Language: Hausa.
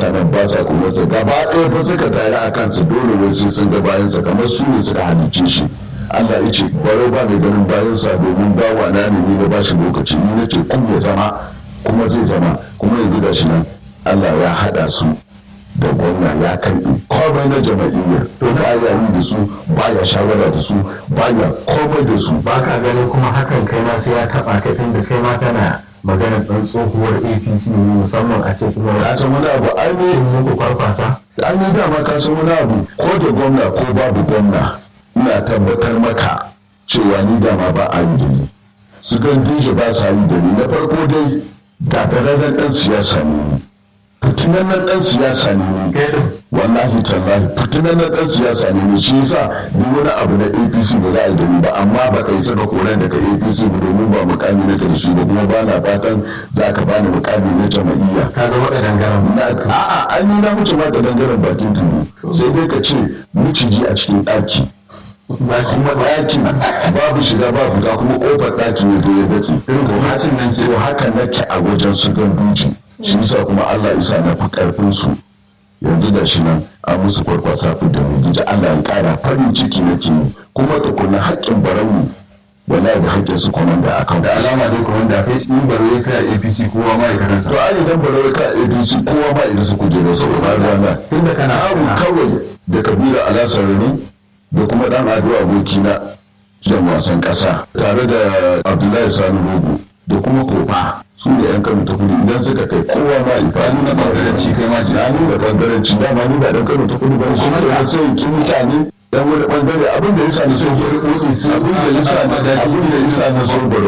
mutanen ba sa kunarsa gaba ɗaya fa suka tare a kansa dole wai sai sun ga bayansa kamar su ne suka halicce shi Allah ya ce baro ba mai ganin bayansa domin bawa na ne ni na ba shi lokaci ni nake kun ya zama kuma zai zama kuma yanzu da shi nan Allah ya haɗa su da gwamna ya karɓi komai na jama'iyyar to ba ya yi da su ba ya shawara da su ba ya komai da su ba ka ganin kuma hakan kai ma sai ya taɓa ka tun da kai ma tana maganar ɗan tsohuwar apc ne musamman a ce kuma ya san wani abu ai ne in muku kwarkwasa an yi dama ka san wani abu ko da gwamna ko babu gwamna ina tabbatar maka cewa ni dama ba a yi da ni su gan duje ba sa yi da ni na farko dai gagararren ɗan siyasa ne ni fitinannen ɗan siyasa ne ni kai din wallahi tallahi fitinannen ɗan siyasa ne ni shi yasa ni wani abu na apc ba za a yi da ni ba amma ba kai saka koren daga apc ba domin ba mukami na karshe ba kuma ba na fatan za ka bani mukami na jama'iyya ka ga waɗannan garan na a'a an yi na wuce ma da dangaren bakin tulu sai dai ka ce miciji a cikin ɗaki ba shi kuma ɗakin babu shiga ba fita kuma ƙofar ɗakin ne da ya datse irin ko hakan nan ke haka nake a wajen su ganduji shi yasa kuma Allah isa na fi ƙarfin su yanzu da shi nan a musu kwarkwasa fi da gida Allah ya ƙara farin ciki nake yi kuma tukuna haƙƙin barauni wala da haƙƙin su komanda a kan da alama dai kuma da kai in baro ya kai a apc kowa ma ya karanta to ai idan barauni ka abc kowa ma idan su kujerar su ba rana tunda kana abu kawai da kabila alasarari da kuma dan ado abokina jan wasan kasa tare da abdullahi sani rogo da kuma kofa su ne yan kano ta kudu idan suka kai kowa ma ifa ni na bangaranci kai ma ji na nuna bangaranci dama ni ba dan kano ta kudu ba shi da sai ki mutane dan wani bangare abin da yasa ni so ki rikoki abin da yasa ni abin da yasa ni so baro